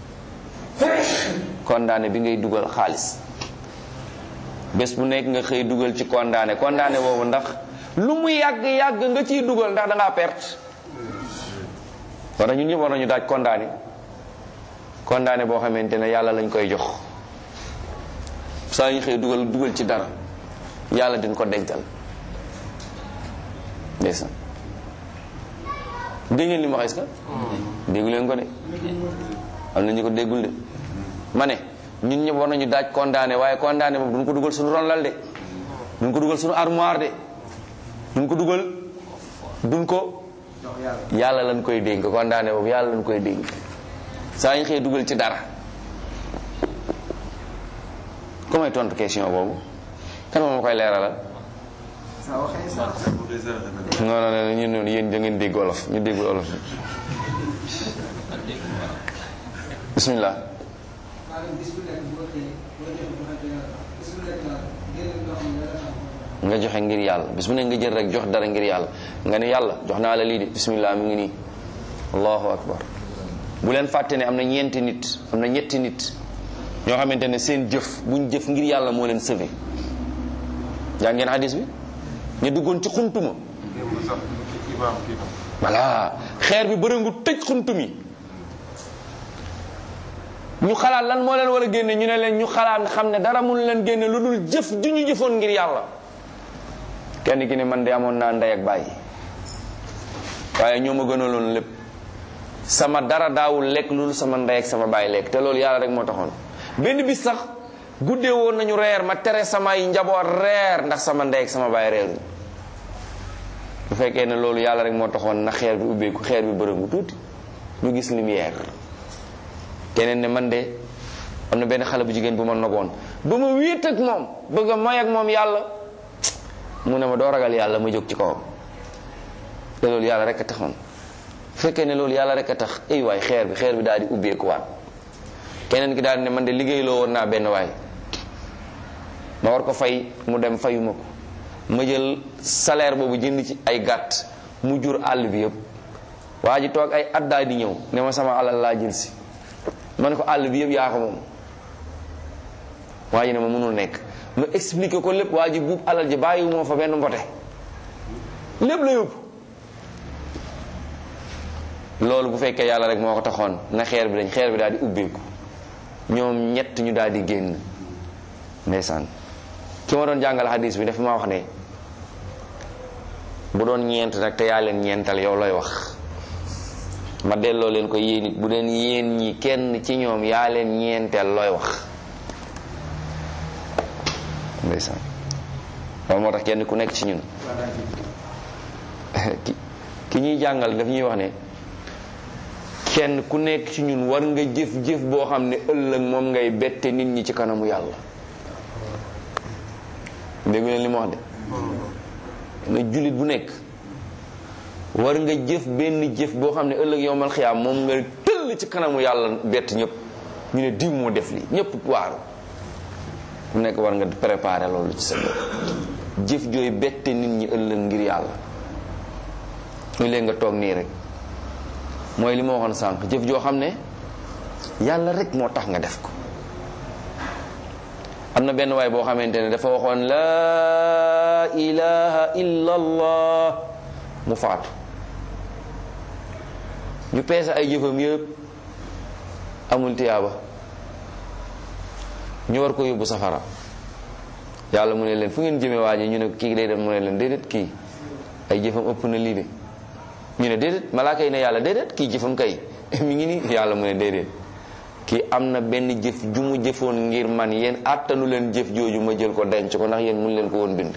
condamné bi ngay dugal xaalis bés bu nekk nga xëy dugal ci condamné condamné boobu ndax lu mu yàgg yàgg nga ciy dugal ndax da ngaa perte war na ñun ñëpp war nañu daaj condamné condamné boo xamante ne yàlla lañ koy jox saa ñu xëy dugal dugal ci dara yàlla din ko dencal ndeysaan dégg ngeen li ma wax est-ce que déggu leen ko de am na ñu ko déggul de ma ne ñun ñëpp war nañu daaj condamné waaye condamné boobu duñ ko dugal suñu ronlal de duñ ko dugal suñu armoire de duñ ko dugal duñ ko yàlla lañ koy dénk condamné boobu yàlla lañ koy dénk saa ñu xëy dugal ci dara ku may tontu question boobu kan moom ma koy leeralal non non non ñun noonu yéen da ngeen dégg olof ñu déggul olof bismillah nga joxe ngir yàlla bis bu ne nga jël rek jox dara ngir yàlla nga ne yàlla jox naa la lii de bismillah mu ngi nii allahu akbar bu leen fàtte ne am na ñeenti nit am na ñetti nit ñoo xamante ne seen jëf buñ jëf ngir yàlla moo leen sauvé yaa ngeen hadis bi ñu duggoon ci xuntuma voilà xeer bi bërëngu tëj xuntum yi ñu xalaat lan moo leen war a génne ñu ne leen ñu xalaat xam ne dara mun leen génne lu dul jëf ju ñu jëfoon ngir yàlla kenn ki ne man de amoon naa ndey ak bàyyi waaye ñoo ma gënaloon lépp sama dara daawul lekk lu dul sama ndey ak sama bàyyi lekk te loolu yàlla rek moo taxoon benn bis sax guddee woon nañu reer ma tere samay njaboot reer ndax sama ndey ak sama bàyyi reeruñ bu fekkee ne loolu yàlla rek moo taxoon na xeer bi ubbeeku xeer bi bërëngu tuuti ñu gis lumière keneen ne man de am na benn xale bu jigéen bu ma noboon ba ma wéet ak moom bëgg a may ak moom yàlla mu ne ma doo ragal yàlla ma jóg ci kawam te loolu yàlla rek a taxoon bu fekkee ne loolu yàlla rek a tax ay waay xeer bi xeer bi daal di ubbeeku waat keneen ki daal ne man de liggéeyloo woon naa benn waay ma war ko fay mu dem fayuma ko ma jël salaire boobu jënd ci ay gàtt mu jur àll bi yëpp waa ji toog ay at daal di ñëw ne ma sama alal laa jël si ma ne ko àll bi yëpp yaa ko moom waa ji ne ma mënul nekk ma expliqué ko lépp waa ji buub alal ji bàyyiwu moo fa benn mbote lépp la yóbbu loolu bu fekkee yàlla rek moo ko taxoon na xeer bi dañ xeer bi daal di ubbeeku ñoom ñett ñu daal di génn ndeysaan ki ma doon jàngal hadis bi dafa ma wax ne bu doon ñeent nag te yaa leen ñeental yow looy wax ma delloo leen ko yéen it bu deen yéen ñi kenn ci ñoom yaa leen ñeenteel looy wax ndeysaan loolu moo tax kenn ku nekk ci ñun ki ki ñuy jàngal daf ñuy wax ne kenn ku nekk ci ñun war nga jëf-jëf boo xam ne ëllëg moom ngay bette nit ñi ci kanamu yàlla déggu leen li ma wax de na jullit bu nekk war nga jëf benn jëf boo xam ne ëllëg yowmal xiyaam moom nga tëll ci kanamu yàlla bett ñëpp ñu ne diw moo def li ñëpp waaru ku nekk war nga préparer loolu ci sa bopp jëf jooy bette nit ñi ëllëg ngir yàlla ñu leen nga toog nii rek mooy li ma waxoon sànq jëf joo xam ne yàlla rek moo tax nga def ko am na benn waay boo xamante ne dafa waxoon laa ilaha illa allah mu faatu ñu peese ay jëfam yëpp amul tiyaaba ñu war ko yóbbu safara yàlla mu ne leen fu ngeen jëme waa ji ñu ne kii day dem mu ne leen déedéet kii ay jëfam ëpp na lii de ñu ne déedéet malaaka yi ne yàlla déedéet kii jëfam kay mi ngi nii yàlla mu ne déedéet kii am na benn jëf ju mu jëfoon ngir man yéen àttanu leen jëf jooju ma jël ko denc ko ndax yéen mun leen ko woon bind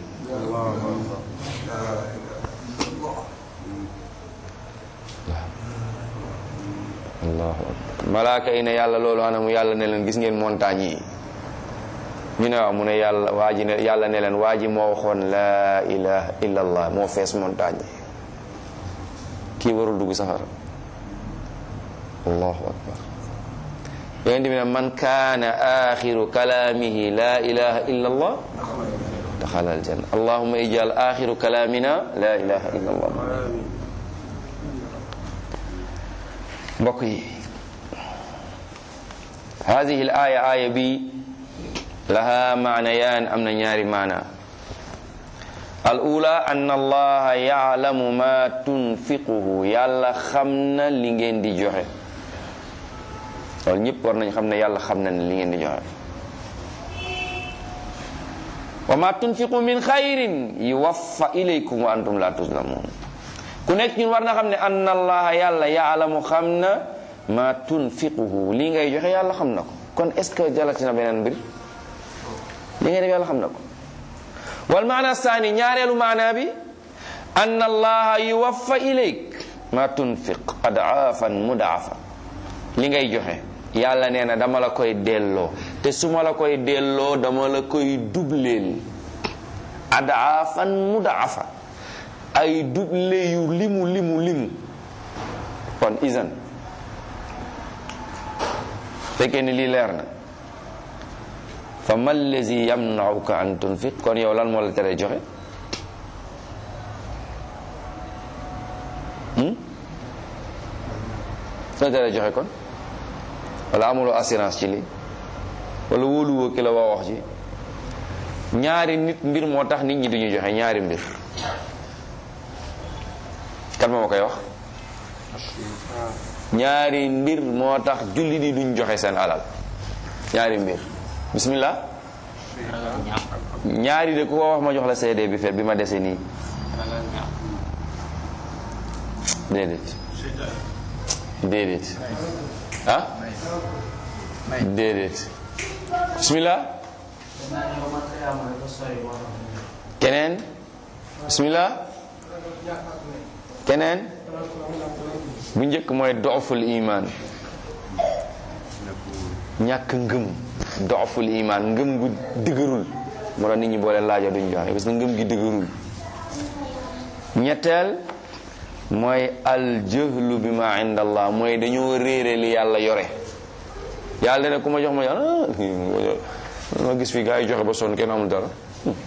allahu akbar malaaka yi ne yàlla loolu anamu yàlla ne leen gis ngeen montagne yi ñu ne waaw mu ne yàlla waa ji ne yàlla ne leen waa ji moo waxoon laa ilaha illa allah moo fees montagne yi kii warul dugg safara allahu akbar yonent bi ne man kaana axiru kalaamihi laa ilaha illa allah daxala aljanna allahuma ijal axiru kalaamina laa ilaha illa allah mbokk yi hadihi l aya aya bi laha maanayaan am na ñaari maana al ula an allaha yaalamu ma tunfiquhu yàlla xam na li ngeen di joxe loolu ñëpp war nañ xam ne yàlla xam na ne li ngeen di joxe wa ma tunfiqu min xayrin yuwaffa ilaykum wa antum la tuzlamun ku nekk ñun war na xam ne anna allaha yàlla yaalamu xam na ma tunfiquhu lii ngay joxe yàlla xam na ko kon est ce que jalati na beneen mbir li ngay def yàlla xam na ko wal maana saani ñaareelu maana bi anna allaha yuwaffa ilayk ma tunfiq adaafan mudaafa li ngay joxe yàlla nee na dama la koy delloo te su ma la koy delloo dama la koy dubleel adaafan mudaafa ay duble yu limu limu limu kon isan fekkee ni lii leer na fa ma allazi yamnauka an tunfiq kon yow lan moo la tere joxe la tere joxe kon wala amuloo assurance ci lii wala wóoluwoo ki la waa wax ci ñaari nit mbir moo tax nit ñi duñu joxe ñaari mbir kan moo ma koy wax ñaari mbir moo tax julli di duñ joxe seen alal ñaari mbir bismillah ñaari de ku ko wax ma jox la CD bi fet bi ma dese nii déedéet déedéet ah déedéet bismillah keneen bismillah keneen bu njëkk mooy dooful iman ñàkk ngëm dooful iman ngëm gu dëgërul moo tax nit ñi boole laaja duñ joxe parce que ngëm gi dëgërul ñetteel mooy al jëhlu bi ma inda allah mooy dañoo réere li yàlla yore yàlla ne ku ma jox ma jox ma gis fi gaa yi joxe ba sonn kenn amul dara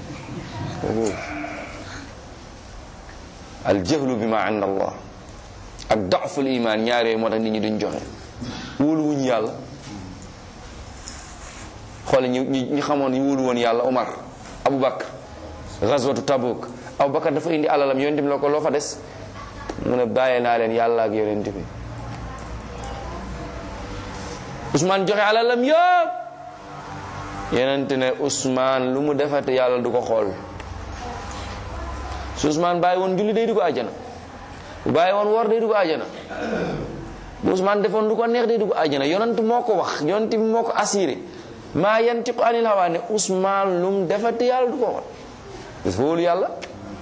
al jahlu bi ma inda allah ak daful iman ñaar yooyu moo tax nit ñi duñ joxe wóolu wuñ yàlla xoole ñi ñi xamoon ñu wóolu woon yàlla Omar Aboubacar gazwatu Tabuk Aboubacar dafa indi alalam yonent bi la ko loo fa des mu ne bàyyee naa leen yàlla ak yonent bi Ousmane joxe alalam yëpp yonent ne Ousmane lu mu defate yàlla du ko xool su Ousmane bàyyi woon julli day dugg àjjana bu bàyyi woon woor day dugg àjjana bu Ousmane defoon lu ko neex day dugg àjjana yonent moo ko wax yonent bi moo ko assuré maa yantiqu anil hawa ne Ousmane lu mu defate yàlla du ko xool dafa wóolu yàlla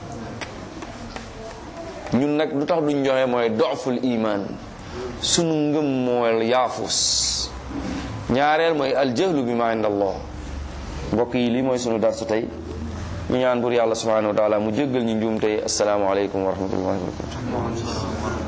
ñun nag lu tax duñ joxe mooy doful iman sunu ngëm mooy yaafus ñaareel mooy aljahlu bi ma inda allah mbokk yi lii mooy sunu darsu tey ñu ñaan bur yàlla subhanahu wa taala mu jéggal ñu njuum tey assalaamu aleykum wa rahmatullahi wa barakatuh